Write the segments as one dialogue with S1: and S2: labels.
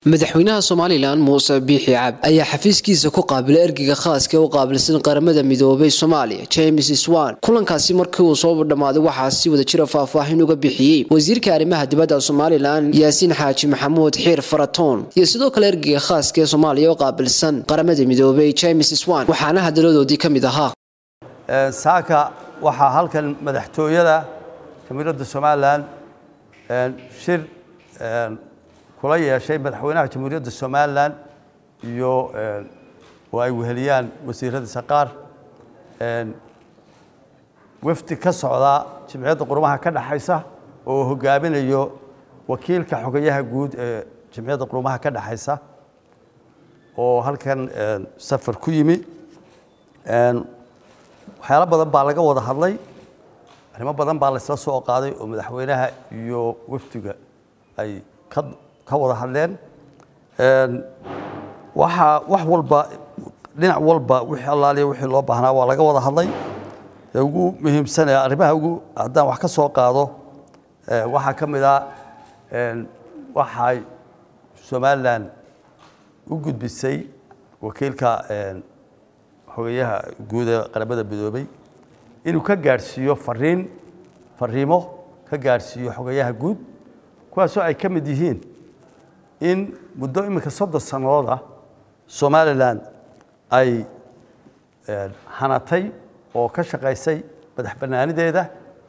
S1: madaxweynaha somalilan muuse biixi cabd ayaa xafiiskiisa ku qaabilay ergeyga khaaska u qaabilsan qaramada midoobay soomaaliya james swan kulankaasi markii uu soo dhammaaday waxaa si wada jira faahfaahin uga bixiyey wasiirka arrimaha dibadda somalilan yaasiin xaaji maxamuud xiir faratoon iyo sidoo kale ergeyga khaaska ee soomaaliya u qaabilsan qaramada midoobay james swan waxaana hadaladoodii ka mid ahaa
S2: saaka waxaa halkan madaxtooyada jamiiradda somalilan shir kula yeeshay madaxweynaha jamhuuriyadda somalilan iyo oo ay weheliyaan wasiiradiisa qaar wafdi ka socda jimciyadda qurumaha ka dhexaysa oo hogaaminayo wakiilka xogayaha guud ee jimciyadda qurumaha ka dhexaysa oo halkan safar ku yimi waxyaalo badan baa laga wada hadlay arrimo badan baa laysla soo qaaday oo madaxweynaha iyo wafdiga ay ka ka wada hadleen waxaa wax walba dhinac walba wixii allaaliya wixii loo baahnaa waa laga wada hadlay ee ugu muhiimsanee arrimaha ugu haddaan wax ka soo qaado waxaa ka mid ah waxay somalilan u gudbisay wakiilka xogayaha guud ee qaramada midoobay inuu ka gaadhsiiyo fariin fariimo ka gaadhsiiyo xogayaha guud kuwaasoo ay ka mid yihiin in muddo iminka soddon sannadood ah somalilan ay hanatay oo ka shaqaysay madax bannaanideeda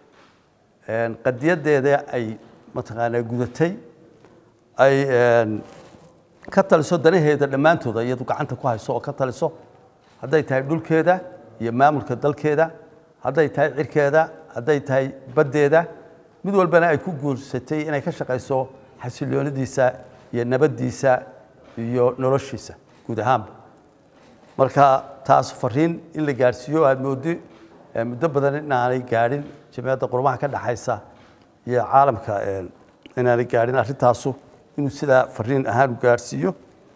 S2: qadiyadeeda ay mataqaanaa gudatay ay ka taliso danaheeda dhammaantooda iyadu gacanta ku hayso oo ka taliso hadday tahay dhulkeeda iyo maamulka dalkeeda hadday tahay cirkeeda hadday tahay baddeeda mid walbana ay ku guursatay inay ka shaqayso xasiloonidiisa iyo nabaddiisa iyo noloshiisa guud ahaanba marka taas fariin in la gaadhsiiyo aad moodi muddo badan inaanay gaadhin jamciyadda qurumaha ka dhexaysa iyo caalamka inaanay gaadhin arrintaasu inuu sidaa fariin ahaan u gaadhsiiyo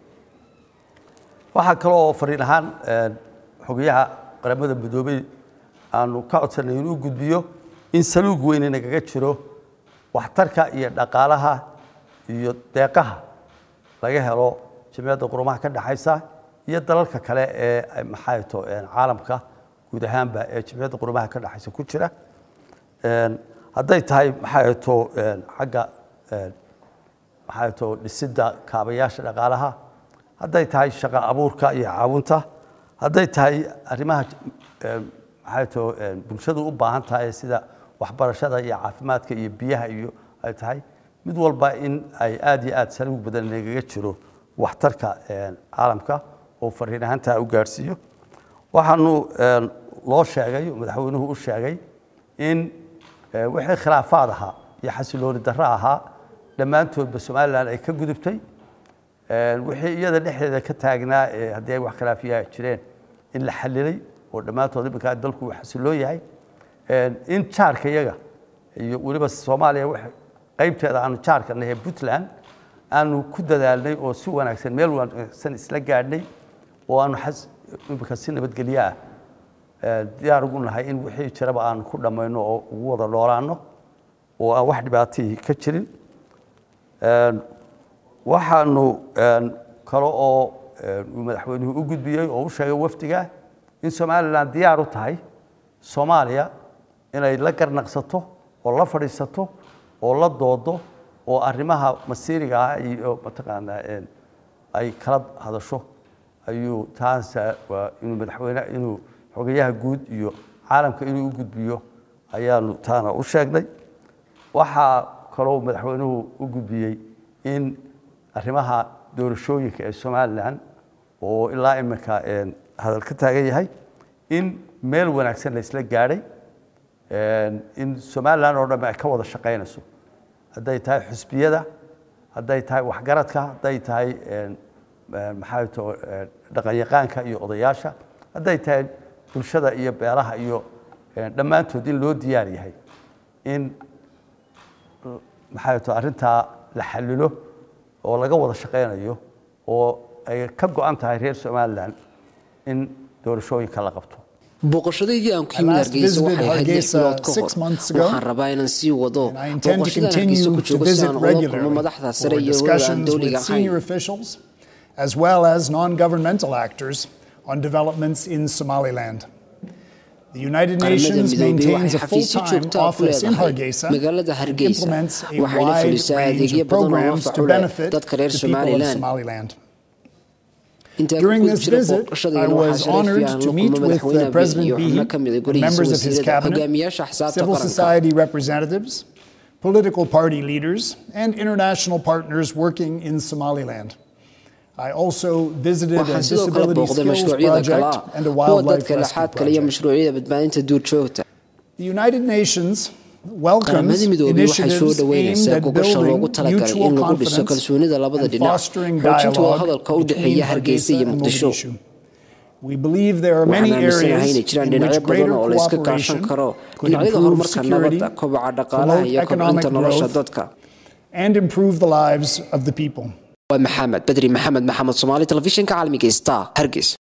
S2: waxaa kale oo fariin ahaan xogayaha qaramada midoobey aanu ka codsanay inuu gudbiyo in saluug weyne nagaga jiro waxtarka iyo dhaqaalaha iyo deeqaha laga helo jamciyadda qurumaha ka dhexaysa iyo dalalka kale ee maxaato caalamka guud ahaanba ee jamciyadda qurumaha ka dhexaysa ku jira hadday tahay maxaato xagga maxaato dhisidda kaabayaasha dhaqaalaha hadday tahay shaqo abuurka iyo caawinta hadday tahay arrimaha maxaato bulshadu u baahan tahay sida waxbarashada iyo caafimaadka iyo biyaha iyo ay tahay mid walba in ay aad iyo aad saluug badan nagaga jiro waxtarka caalamka oo fariin ahaantaa u gaadhsiiyo waxaanu loo sheegay madaxweynuhu u sheegay in wixii khilaafaad ahaa iyo xasilooni darro ahaa dhammaantoodba somalilan ay ka gudubtay wixii iyada dhexdeeda ka taagnaa haddii ay wax khilaafiya jireen in la xalilay oo dhammaantood iminkaa dalku uu xasiloon yahay in jaarka iyaga iyo weliba soomaaliya qaybteeda aanu jaarka nahay puntland aanu ku dadaalnay oo si wanaagsan meel wanaagsan isla gaadhnay oo aanu imika si nabadgelyo ah diyaar ugu nahay in wixii jiraba aanu ku dhammayno oo ugu wada noolaano oo aan wax dhibaatihii ka jirin waxaanu kale oo uu madaxweynuhu u gudbiyey oo u sheegay wafdiga in somalilan diyaar u tahay soomaaliya inay la garnaqsato oo la fadhiisato oo la doodo oo arrimaha masiiriga ah iyo mataqaanaa ay kala hadasho ayuu taas waa inuu madaxweyne inuu xogayaha guud iyo caalamka inuu u gudbiyo ayaanu taana u sheegnay waxaa kaloo madaxweynuhu u gudbiyey in arrimaha doorashooyinka ee somalilan oo ilaa iminka hadal ka taagan yahay in meel wanaagsan la isla gaadhay in somalilan oo dhamme ay ka wada shaqaynayso hadday tahay xusbiyada hadday tahay waxgaradka hadday tahay maxaa to dhaqanyaqaanka iyo odayaasha hadday tahay bulshada iyo beelaha iyo dhammaantood in loo diyaar yahay in maxaa to arrintaa la xalilo oo laga wada shaqaynayo oo ay ka go-an tahay reer somalilan in doorashooyinka la qabto
S1: booqashadaydii aan ku
S3: I
S1: yimid
S3: last
S1: hargeysa
S3: visited
S1: waxay ahayd lix
S3: Hargeisa
S1: bilood ka
S3: six
S1: hor
S3: months ago,
S1: waxaan rabaa inaan sii wado
S3: And I intend to
S1: booqashadan hargeysa
S3: continue
S1: ku
S3: to
S1: joogo si
S3: visit
S1: aan ula kulmo
S3: regularly
S1: madaxda
S3: for
S1: sare iyo hawada aan
S3: discussions
S1: dowliga
S3: with senior
S1: ahayn
S3: officials as well as non-governmental actors on developments in Somaliland. The United
S1: qaramada
S3: Nations
S1: midoobay
S3: maintains
S1: waxay
S3: a
S1: xafiisyo
S3: full-time
S1: joogta ah ku
S3: office in
S1: leedahay
S3: Hargeisa
S1: magaalada
S3: and
S1: hargeysa
S3: implements a
S1: waxayna
S3: wide
S1: fulisaa
S3: range
S1: adeegyo
S3: of
S1: badan oo
S3: programs
S1: anfac
S3: to
S1: u leh
S3: benefit
S1: dadka reer
S3: the people of
S1: somalilan
S3: Somaliland.
S1: intaa
S3: During
S1: ku
S3: this
S1: jira
S3: visit, I
S1: booqashadayna
S3: was
S1: waxaa sharaf
S3: honored
S1: fiican
S3: to
S1: la
S3: meet
S1: kulmo
S3: with
S1: madaxweyne
S3: uh, President
S1: iyo xubno
S3: Bihi
S1: ka mid ah
S3: and
S1: golihiisa
S3: members of his
S1: wasiirada
S3: cabinet,
S1: hogaamiyaasha axsaabta
S3: civil
S1: qaranka
S3: society representatives, political party leaders, and international partners working in Somaliland. I also visited a
S1: waxaan sidoo kale
S3: disability
S1: booqday
S3: skills
S1: mashruucyada kale
S3: project
S1: ah
S3: and a
S1: kuwa
S3: wildlife
S1: dadka
S3: rescue
S1: laxaad kale iyo
S3: project.
S1: mashruucyada badbaadinta duurjoogta
S3: The United Nations welcomes
S1: qaramada midoobay waxay soo
S3: initiatives aimed
S1: dhaweynaysaa
S3: at
S1: gogosha loogu
S3: building
S1: talagalay in
S3: mutual
S1: lagu dhiso
S3: confidence
S1: kalsoonida labada
S3: and
S1: dhinac
S3: fostering
S1: xoojinta
S3: dialogue
S1: wadahadalka u
S3: between
S1: dhexeeya hargeysa
S3: Hargeisa
S1: iyo
S3: and
S1: muqdisho
S3: Mogadishu. We believe there are many
S1: waxaan aaminsanahay
S3: areas
S1: inay jiraan
S3: in which
S1: dhinacyo badan
S3: greater
S1: oo la iska kaashan
S3: cooperation
S1: karo
S3: could
S1: dhinacyada
S3: improve
S1: horumarka
S3: security,
S1: nabadda kobaca dhaqaalaha
S3: promote
S1: iyo
S3: economic
S1: kobcinta nolosha
S3: growth,
S1: dadka
S3: and improve the lives of the people.
S1: waa maxamed bedri maxamed maxamed soomaali telefishinka caalamiga star hargeys